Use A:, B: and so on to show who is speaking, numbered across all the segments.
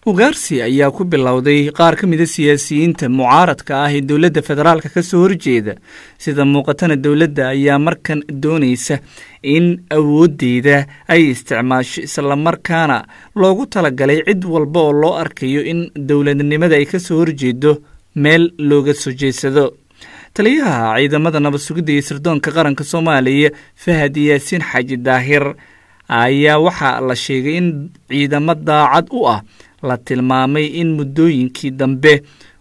A: ugaarsi ayaa ku bilowday qaar ka mida siyaasiyiinta mucaaradka ah ee dowladda federaalka ka soo horjeeda sida muuqatana dowladda ayaa markan doonaysa in awooddeeda ay isticmaasho islamarkaana loogu talagalay cid walba oo loo arkayo in dowladnimada ay ka soo horjeedo meel looga soo jeedsado taliyaha ciidamada nabad sugidda iyo sirdoonka qaranka soomaaliya fahad yaasiin xaaji daahir ayaa waxaa la sheegay in ciidamo daacad u ah la tilmaamay in muddooyinkii dambe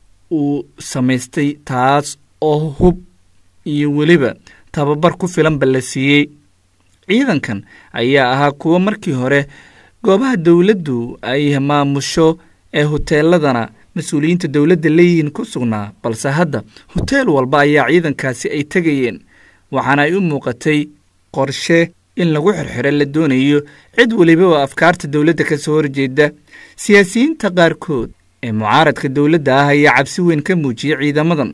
A: uu samaystay taas oo hub iyo weliba tababar ku filanba la siiyey ciidankan ayaa ahaa kuwo markii hore goobaha dowladdu ay maamusho ee hoteeladana mas-uuliyiinta dowladda leeyihiin ku sugnaa balse hadda hoteel walba ayaa ciidankaasi ay tegayeen waxaana ay u muuqatay qorshe in lagu xirxiro la doonayo cid weliba oo afkaarta dowladda ka soo horjeeda siyaasiyiinta qaarkood ee mucaaradka dowladda ah ayaa cabsi weyn ka muujiyey ciidamadan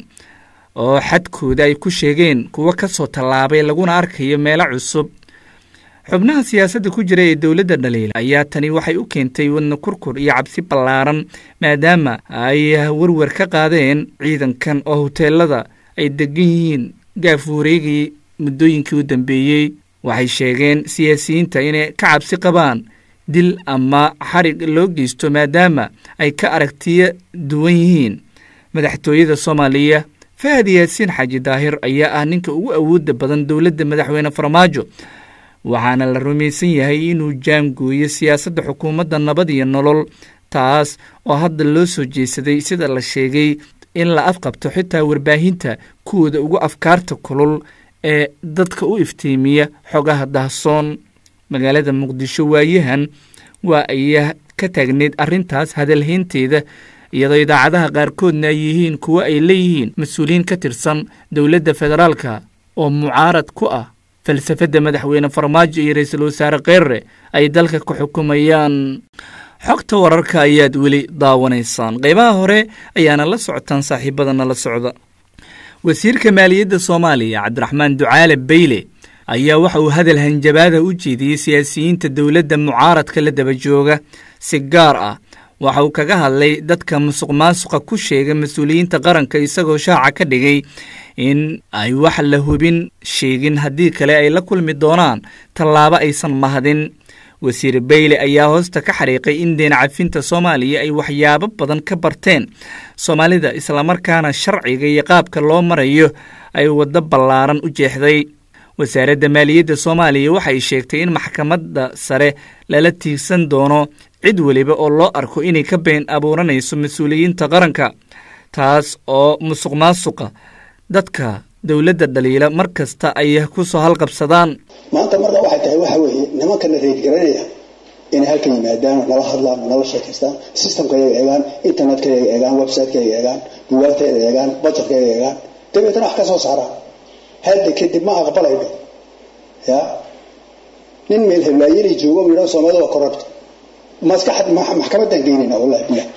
A: oo xadkooda ay ku sheegeen kuwo ka soo tallaabay laguna arkayo meelo cusub xubnaha siyaasadda ku jira ee dowladda dhaliila ayaa tani waxay u keentay wadna kurkur iyo cabsi ballaaran maadaama ay werwer ka qaadeen ciidankan oo hoteelada ay degan yihiin gaaf wareegii muddooyinkii u dambeeyey waxay sheegeen siyaasiyiinta inay ka cabsi qabaan dil ama xarig loo geysto maadaama ay ka aragtiyo duwan yihiin madaxtooyada soomaaliya fahad yaasiin xaaji daahir ayaa ah ninka ugu awoodda badan dowladda madaxweyne farmaajo waxaana la rumaysan yahay inuu jaangooyo siyaasadda xukuumadda nabad iyo nolol taas oo hadda loo soo jeesaday sida la sheegay in la afqabto xitaa warbaahinta kuwooda ugu afkaarta kulul ee dadka u iftiimiya xogaha dahsoon magaalada muqdisho waayahan waa ay ka taagneyd arrintaas hadalhaynteeda iyadoo idaacadaha qaarkoodna ay yihiin kuwo ay leeyihiin mas-uuliyiin ka tirsan dowladda federaalka oo mucaarad ku ah falsafadda madaxweyne farmaajo iyo ra-iisul wasaare kheerre ay dalka ku xukumayaan xogta wararka ayaad weli daawanaysaan qaybaha hore ayaana la socotaan saaxiibadana la socda wasiirka maaliyadda soomaaliya cabdiraxmaan ducaale beyle ayaa waxa uu hadal hanjabaada u jeediyey siyaasiyiinta dowladda mucaaradka la daba jooga si gaar ah waxa uu kaga hadlay dadka musuq maasuqa ku sheega mas-uuliyiinta qaranka isagoo shaaca ka dhigay in ay wax la hubin sheegin haddii kale ay la kulmi doonaan tallaabo aysan mahadin wasiir beyle ayaa hoosta ka xariiqay in deen cafinta soomaaliya ay waxyaabo badan ka barteen soomaalida islamarkaana sharciga iyo qaabka loo marayo ay waddo ballaaran u jeexday wasaaradda maaliyadda soomaaliya waxay sheegtay in maxkamadda sare lala tiigsan doono cid weliba oo loo arko inay ka been abuuranayso mas-uuliyiinta qaranka taas oo musuq maasuqa dadka dowladda dhaliila mar kasta ay ku soo halqabsadaan
B: maanta marka waxay tahay waxa weeye nimankana reedgaranaya inay halkan yimaadaan nala hadlaan nala sheekaystaan systemka yaga eegaan internetka yaga eegaan websiteka yaga eegaan bugaagteeda eegaan budgetka yaga eegaan dabeetana wax ka soo saaraan hadda kadib ma aqbalayno ya nin meel heblaayinay joogo yidhaha soomaalida waa corrupt maskaxad maxkamadan geynayna wallahi bilah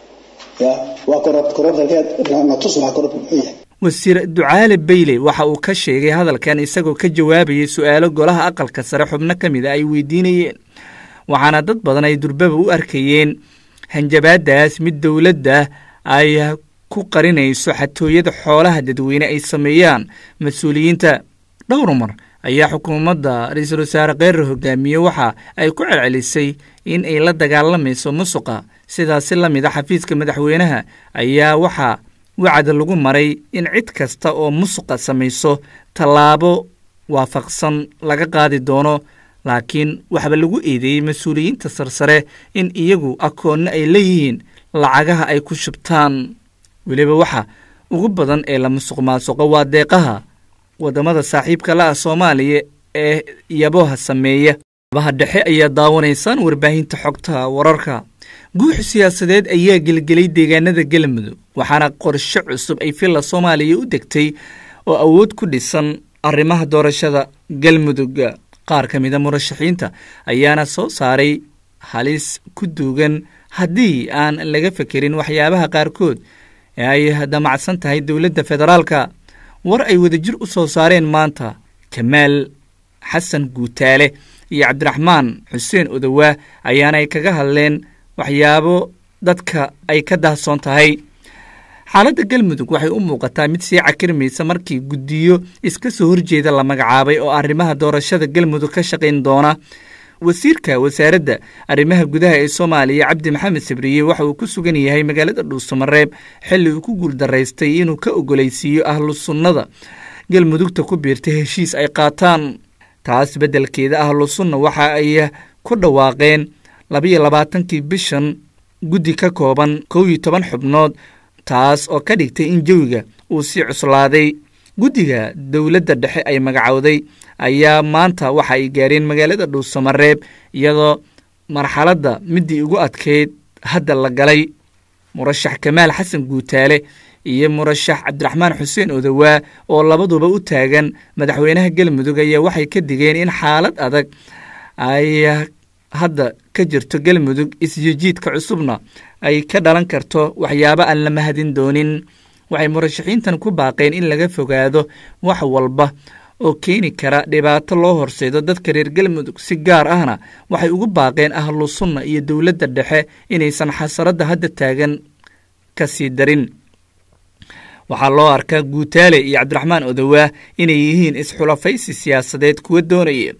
B: ya waa corrupt corrupt halkeed natus waxa corrupt muxuu yahay
A: wasiir ducaale beyle waxa uu ka sheegay hadalkan isagoo ka jawaabayay su-aalo golaha aqalka sare xubno ka mid a ay weydiinayeen waxaana dad badan ay durbaba u arkayeen hanjabaadaas mid dowladda ay ku qarinayso xatooyada xoolaha dadweyne ay sameeyaan mas-uuliyiinta dhowr mar ayaa xukuumadda ra-iisul wasaare kheerre hogaamiye waxa ay ku celcelisay in ay la dagaalamayso musuqa sidaasi la mid a xafiiska madaxweynaha ayaa waxaa wacda lagu maray in cid kasta oo musuqa samayso tallaabo waafaqsan laga qaadi doono laakiin waxba lagu eedeeyey mas-uuliyiinta sarsare in iyagu akoonno ay leeyihiin lacagaha ay ku shubtaan weliba waxa ugu badan ee la musuq maasuqo waa deeqaha waddamada saaxiibka la ah soomaaliya ee yaboha sameeya abaha dhexe ayaa daawanaysaan warbaahinta xogta wararka guux siyaasadeed ayaa gelgelay deegaanada galmudug waxaana qorshe cusub ay villa soomaaliya u degtay oo awood ku dhisan arrimaha doorashada galmudug qaar ka mida murashaxiinta ayaana soo saaray halis ku duugan haddii aan laga fekerin waxyaabaha qaarkood ee ay damacsan tahay dowladda federaalka war ay wadajir u soo saareen maanta kamaal xasan guutaale iyo cabdiraxmaan xuseen odowaa ayaana ay kaga hadleen waxyaabo dadka ay ka dahsoon tahay xaaladda galmudug waxay u muuqataa mid sii cakirmaysa markii guddiyo iska soo horjeeda la magacaabay oo arrimaha doorashada galmudug ka shaqayn doona wasiirka wasaaradda arrimaha gudaha ee soomaaliya cabdi maxamed sabriye waxa uu ku sugan yahay magaalada dhuusamareeb xilli uu ku guuldaraystay inuu ka ogolaysiiyo ahlu sunnada galmudugta ku biirtay heshiis ay qaataan taas beddelkeeda ahlu sunna waxa ay ku dhawaaqeen labiyo labaatankii bishan guddi ka kooban kow iyo toban xubnood taas oo ka dhigtay in jawiga uu sii cuslaaday guddiga dowladda dhexe ay magacowday ayaa maanta waxa ay gaareen magaalada dhuusamareeb iyadoo marxaladda middii ugu adkeyd hadda la galay murashax kamaal xasan guutaale iyo murashax cabdiraxmaan xuseen odowaa oo labaduba u taagan madaxweynaha galmudug ayaa waxay ka digeen in xaalad adag ay hadda ka jirto galmudug isjijiidka cusubna ay ka dhalan karto waxyaabo aan la mahadin doonin waxay murashaxiintan ku baaqeen in laga fogaado wax walba oo keeni kara dhibaato loo horseedo dadka reer galmudug si gaar ahna waxay ugu baaqeen ahlu sunna iyo dowladda dhexe inaysan xasaradda hadda taagan ka sii darin waxaa loo arkaa guutaale iyo cabdiraxmaan odowaa inay yihiin isxulafaysi siyaasadeed kuwa doonaya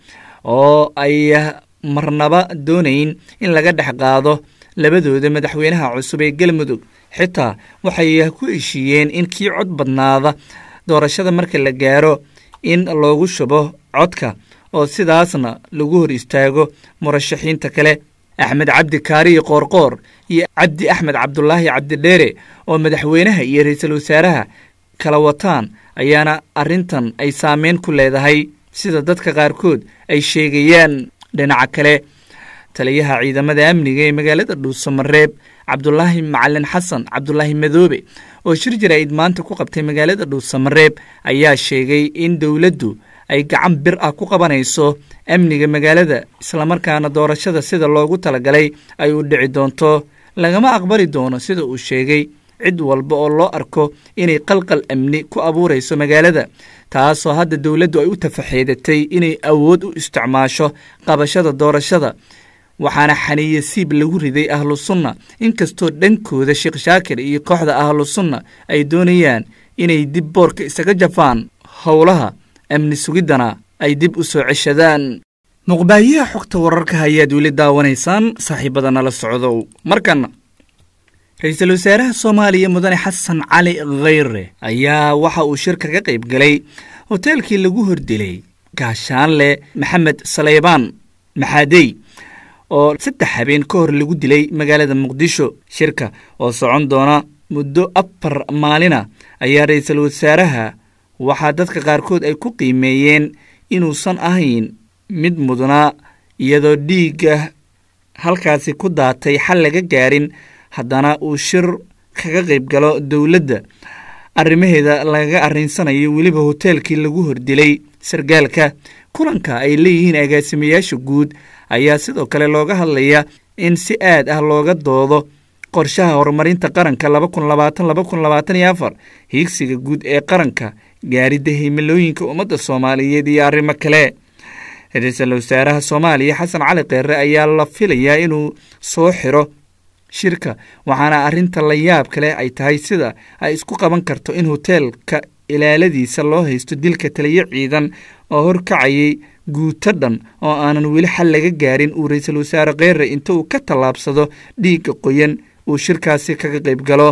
A: oo ay marnaba doonayn in laga dhex qaado labadooda madaxweynaha cusub ee galmudug xitaa waxay ku heshiiyeen in kii cod badnaada doorashada marka la gaaro in loogu shubo codka oo sidaasna lagu hor istaago murashaxiinta kale axmed cabdi kaariyi qoorqoor iyo cabdi axmed cabdulaahi cabdidheere oo madaxweynaha iyo ra-iisul wasaaraha kala wataan ayaana arrintan ay saameyn ku leedahay sida dadka qaarkood ay sheegayaan dhinaca kale taliyaha ciidamada amniga ee magaalada dhuusamareeb cabdulaahi macalin xasan cabdulaahi madoobe oo shir jaraa'id maanta ku qabtay magaalada dhuusamareeb ayaa sheegay in dowladdu ay gacan bir ah ku qabanayso amniga magaalada islamarkaana doorashada sida loogu talagalay ay u dhici doonto lagama aqbali doono sida uu sheegay cid walba oo loo arko inay qalqal amni ku abuurayso magaalada taasoo hadda dowladdu ay u tafaxeedatay inay awood u isticmaasho qabashada doorashada waxaana xaniye siib lagu riday ahlu sunna inkastoo dhankooda sheekh shaakir iyo kooxda ahlu sunna ay doonayaan inay dib boorka isaga jafaan howlaha amni sugiddana ay dib u soo ceshadaan muqbaayaha xogta wararka ayaad weli daawanaysaan saaxiibada nala socdow markana ra-iisul wasaaraha soomaaliya mudane xasan cali khayre ayaa waxa uu shir kaga qayb galay hoteelkii lagu hordilay gaashaanle maxamed saleybaan maxaadey oo saddex habeen ka hor lagu dilay magaalada muqdisho shirka oo socon doona muddo afar maalina ayaa ra-iisul wasaaraha waxaa dadka qaarkood ay ku qiimeeyeen inuusan ahayn mid mudnaa iyadoo dhiigga halkaasi ku daatay xal laga gaarin haddana uu shir kaga qayb galo dowladda arrimaheeda lagaga arrinsanayo weliba hoteelkii lagu hordilay sargaalka kulanka ay leeyihiin agaasimayaasha guud ayaa sidoo kale looga hadlaya in si aad ah looga doodo qorshaha horumarinta qaranka laba kun labaatan laba kun labaatan iyo afar hiigsiga guud ee qaranka gaaridda himilooyinka ummadda soomaaliyeed iyo arrimo kale ra-iisul wasaaraha soomaaliya xasan cali kheyre ayaa la filayaa inuu soo xiro shirka waxaana arrinta la yaab kale ay tahay sida ay isku qaban karto in hoteelka ilaaladiisa loo haysto dilka taliyo ciidan oo horkacayay guuto dhan oo aanan weli xal laga gaarin uu ra-iisul wasaare kheyre inta uu ka tallaabsado dhiigga qoyan uu shirkaasi kaga qayb galo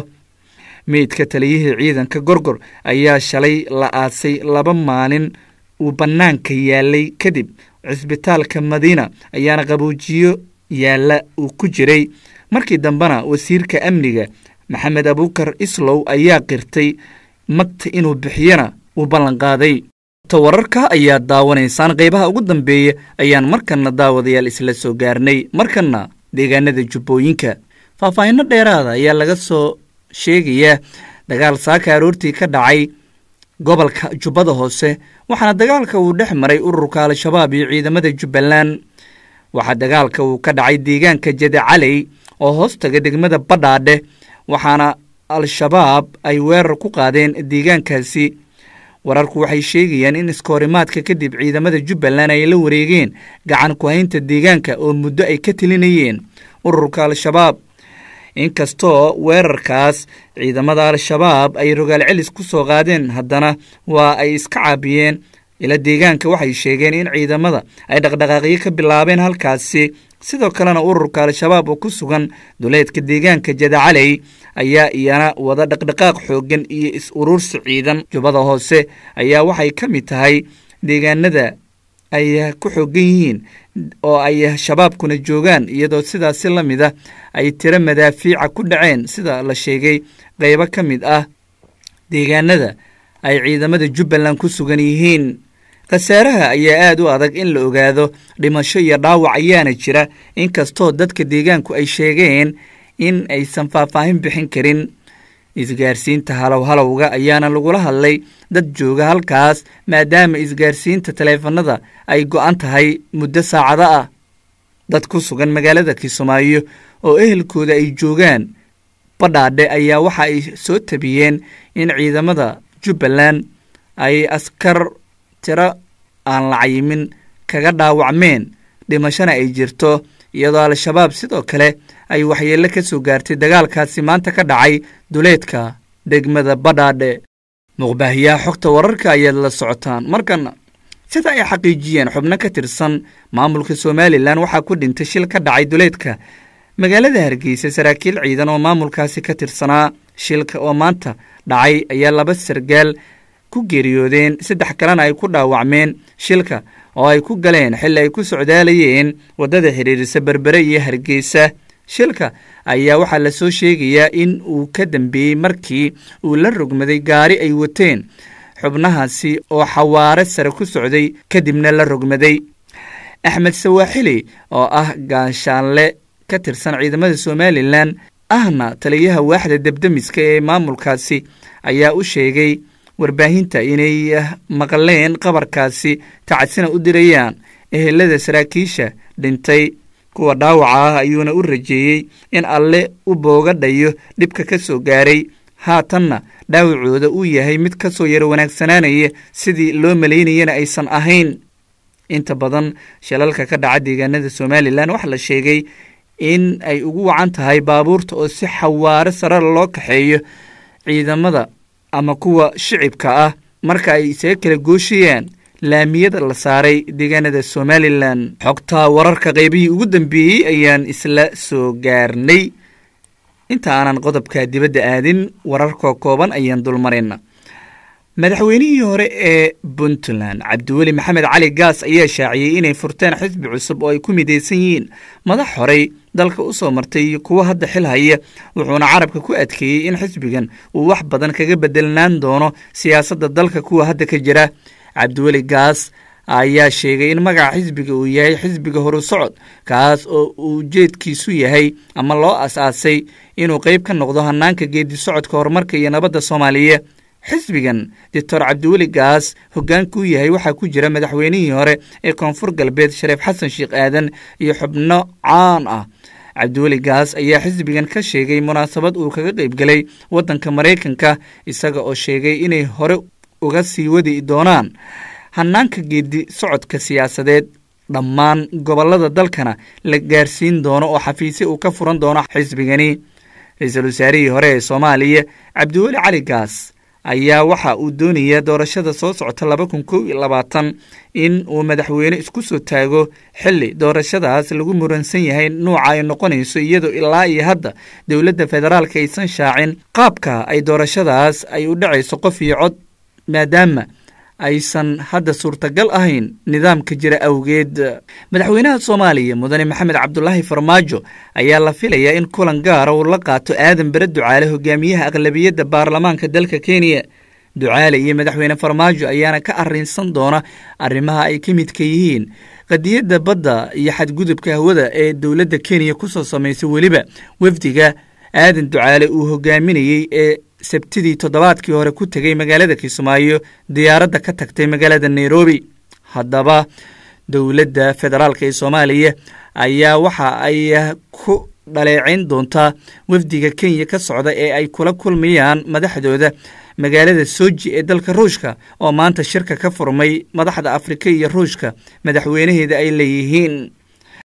A: meydka taliyihii ciidanka gorgor ayaa shalay la aasay laba maalin uu bannaanka yaalay kadib cisbitaalka madiina ayaana qaboojiyo yaalla uu ku jiray markii dambena wasiirka amniga maxamed abuukar islow ayaa qirtay magta inuu bixiyana uu ballanqaaday wararka ayaad daawanaysaan qaybaha ugu dambeeya ayaan markanna daawadayaal isla soo gaarnay markanna deegaanada jubbooyinka faahfaahinno dheeraada ayaa laga soo sheegayaa dagaal saaka aroortii ka dhacay gobolka jubbada hoose waxaana dagaalka uu dhex maray ururka al-shabaab iyo ciidamada jubbaland waxaa dagaalka uu ka dhacay deegaanka jadacaley oo hoostaga degmada badhaadhe waxaana al-shabaab ay weerar ku qaadeen deegaankaasi wararku waxay sheegayaan in iskahorimaadka kadib ciidamada jubbaland ay la wareegeen gacan ku-haynta deegaanka oo muddo ay ka telinayeen ururka al-shabaab inkastoo weerarkaas ciidamada al-shabaab ay rogaal celis ku soo qaadeen haddana waa ay iska caabiyeen ila deegaanka waxay sheegeen in ciidamada ay dhaqdhaqaaqyo ka bilaabeen halkaasi sidoo kalena ururka al-shabaab oo ku sugan duleedka deegaanka jadacaley ayaa iyana wada dhaqdhaqaaq xooggan iyo is-urursi ciidan jubbada hoose ayaa waxay ka mid tahay deegaanada ay ku xoogan yihiin oo ay shabaabkuna joogaan iyadoo sidaasi la mid a ay tiro madaafiica ku dhaceen sida la sheegay qeybo ka mid ah deegaanada ay ciidamada jubbaland ku sugan yihiin khasaaraha ayaa aad u adag in la ogaado dhimasho iyo dhaawac ayaana jira inkastoo dadka deegaanku ay sheegeen in aysan faahfaahin bixin karin isgaarsiinta halow halowga ayaana lagula hadlay dad jooga halkaas maadaama isgaarsiinta taleefanada ay go-an tahay muddo saacado ah dad ku sugan magaalada kismaayo oo ehelkooda ay joogaan badhaadhe ayaa waxa ay soo tabiyeen in ciidamada jubbaland ay askar tiro aan la cayimin kaga dhaawacmeen dhimashona ay jirto iyadoo al-shabaab sidoo kale ay waxyeello ka soo gaartay dagaalkaasi maanta ka dhacay duleedka degmada badhaadhe muqbaahiyaha xogta wararka ayaad la socotaan markana sida ay xaqiijiyeen xubno ka tirsan maamulka somalilan waxaa ku dhintay shil ka dhacay duleedka magaalada hargeysa saraakiil ciidan oo maamulkaasi ka tirsanaa shilka oo maanta dhacay ayaa laba sargaal ku geeriyoodeen saddex kalena ay ku dhaawacmeen shilka oo ay ku galeen xilli ay ku socdaalayeen waddada xidhiirisa berbere iyo hargeysa shilka ayaa waxaa lasoo sheegayaa in uu ka dambeeyey markii uu la rogmaday gaari ay wateen xubnahaasi oo xawaare sare ku socday kadibna la rogmaday axmed sawaaxili oo ah gaashaanle ka tirsan ciidamada somalilan ahna taliyaha waaxda debdemiska ee maamulkaasi ayaa u sheegay warbaahinta inay maqleen qabarkaasi tacadsina u dirayaan ehelada saraakiisha dhintay kuwa dhaawaca ah ayuuna u rajeeyey in alle u boogadhayo dhibka ka soo gaaray haatanna dhaawacooda uu yahay mid ka soo yaro wanaagsanaanaya sidii loo malaynayana aysan ahayn inta badan shilalka ka dhaca deegaanada somalilan waxaa la sheegay in ay ugu wacan tahay baabuurta oo si xawaare sarara loo kaxeeyo ciidamada ama kuwa shicibka ah marka ay isaga kala gooshayaan laamiyada la saaray deegaanada somalilan xogta wararka qaybihii ugu dambeeyey ayaan isla soo gaarnay inta aanan qodobka dibadda aadin wararka kooban ayaan dulmarayna madaxweynihii hore ee puntland cabdiweli maxamed cali gaas ayaa shaaciyey inay furteen xisbi cusub oo ay ku midaysan yihiin madax horey dalka u soo martay iyo kuwo hadda xil haya wuxuuna carabka ku adkeeyey in xisbigan uu wax badan kaga bedelnaan doono siyaasadda dalka kuwa hadda ka jira cabdiweli gaas ayaa sheegay in magaca xisbiga uu yahay xisbiga horu socod kaas oo ujeedkiisu yahay ama loo as-aasay inuu qeyb ka noqdo hanaanka geedi socodka horumarka iyo nabadda soomaaliya xisbigan doctor cabdiweli gaas hogaankuu yahay waxaa ku jira madaxweynihii hore ee koonfur galbeed shareef xasan sheekh aadan iyo xubno caan ah cabdiweli gaas ayaa xisbigan ka sheegay munaasabad uu kaga qeyb galay waddanka maraykanka isaga oo sheegay inay hore uga sii wadi doonaan hanaanka geedi socodka siyaasadeed dhammaan gobollada dalkana la gaarsiin doono oo xafiisya uu ka furan doono xisbigani ra-iisul wasaarihii hore ee soomaaliya cabdiweli cali gaas ayaa waxa uu doonaya doorashada soo socota laba kun kow iyo labaatan in uu madaxweyne isku soo taago xilli doorashadaas lagu muransan yahay nuuca ay noqonayso iyadoo ilaa iyo hadda dowladda federaalka aysan shaacin qaabka ay doorashadaas ay u dhacayso qof iyo cod maadaama aysan hadda suurtagal ahayn nidaamka jira awgeed madaxweynaha soomaaliya mudane maxamed cabdulaahi farmaajo ayaa la filayaa in kulan gaara uu la qaato aadan bare ducaale hogaamiyaha aqlabiyadda baarlamaanka dalka kenya ducaale iyo madaxweyne farmaajo ayaana ka arrinsan doona arrimaha ay ka midka yihiin qadiyadda badda iyo xadgudubka hawada ee dowladda kenya kusoo samaysay weliba wafdiga aadan ducaale uu hogaaminayey ee sabtidii toddobaadkii hore ku tegay magaalada kismaayo diyaaradda ka tagtay magaalada nairobi haddaba dowladda federaalk ee soomaaliya ayaa waxa ay ku dhaleeceyn doontaa wafdiga kenya ka socda ee ay kula kulmayaan madaxdooda magaalada soji ee dalka ruushka oo maanta shirka ka furmay madaxda afrika iyo ruushka madaxweynaheeda ay leeyihiin